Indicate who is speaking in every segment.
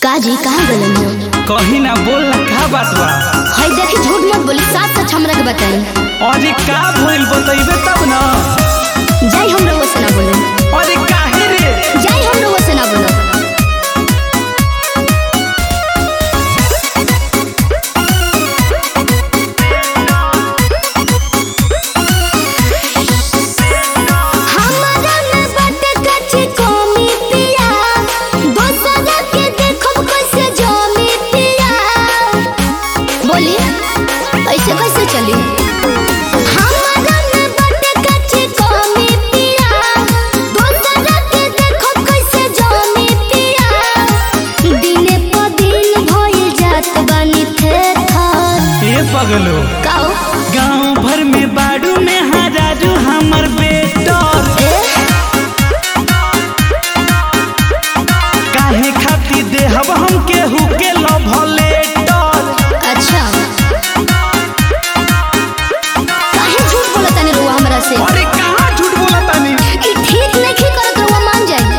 Speaker 1: काजी कहाँ गलन हो
Speaker 2: कहीं ना बोल ना का बात बा
Speaker 1: हई देखी झूठ मत बोली साथ सच हमरा के बताई
Speaker 2: अरे का भइल बतइबे तब ना
Speaker 1: जाई हम रउआ से ना बोले
Speaker 2: अरे काहे रे
Speaker 1: जाई हम रउआ से ना बोले हमरा में बाटे कच्ची कमी पिया दोसरा के देखब कैसे जमी पिया बोली ऐसे कैसे चली हमरा में बाटे कच्ची कमी पिया दोसरा के देखब कैसे जमी पिया दिने प दिन भइल जात बानी थे थर
Speaker 2: ए पगलो
Speaker 1: काओ
Speaker 2: गांव भर में बाड़ू में हजारू हमर बेटर काहे खाती देहब हम केहू के लव लेटर
Speaker 1: अच्छा काहे झूठ बोलत तनी रुआ हमरा से
Speaker 2: अरे कहाँ झूठ बोला तानी
Speaker 1: ई ठीक नहीं करत रुआ मान जाई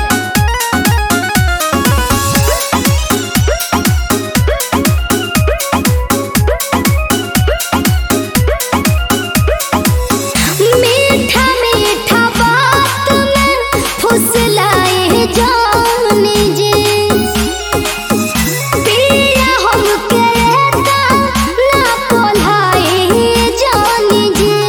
Speaker 1: मीठा मीठा बात में फुसलाए जाने जे पिया हमके एता ना पोलाए जाने जे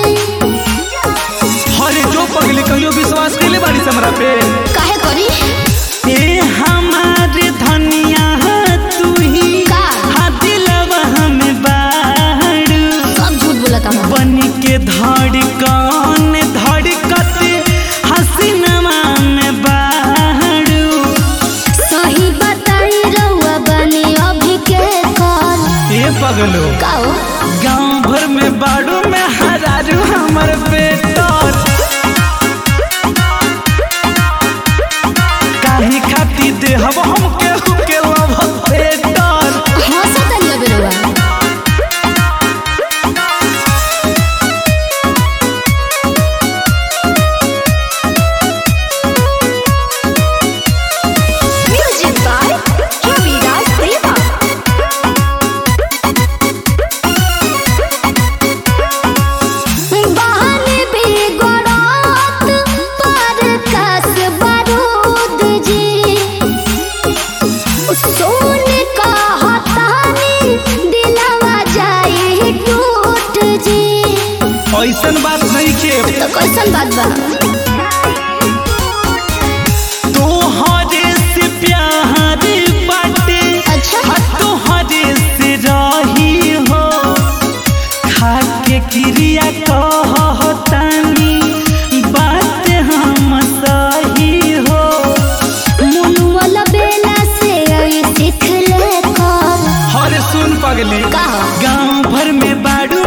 Speaker 2: अरे जो पगली कहियो विश्वास कैले बाड़ी से हमरा पे
Speaker 1: काहे करी
Speaker 2: ए हमारे धनिया तू ही
Speaker 1: का?
Speaker 2: हा दिलवा हमें बाड़ू
Speaker 1: सब झूठ बोलत हम
Speaker 2: बन के धड़कन धड़कत हसीनमा में बाड़ू
Speaker 1: सही बताई रउआ बनी अभी के कल
Speaker 2: ए पगलो
Speaker 1: काओ
Speaker 2: गांव भर में बाड़ू में हरारू हमर बेटर काहे खाती देहब हम केहू के लव बेटर
Speaker 1: हंसत नहीं अबे रउआ म्यूजिक बाय रविराज प्रेमा बहाने भी गोरात पर कस बारूद जी सोने का हतानी दिलवा जाए टूट जी
Speaker 2: ऐसन बात नहीं के
Speaker 1: तो कैसन बात बा
Speaker 2: तोहरे से प्यार बाटे
Speaker 1: अच्छा
Speaker 2: हा तोहरे से रही हो खाके क्रिया कहतानी बात हम सही हो
Speaker 1: मुनुअल बेला से आई सिख ले कर
Speaker 2: हर सुन पगली
Speaker 1: का
Speaker 2: गांव भर में बाड़ू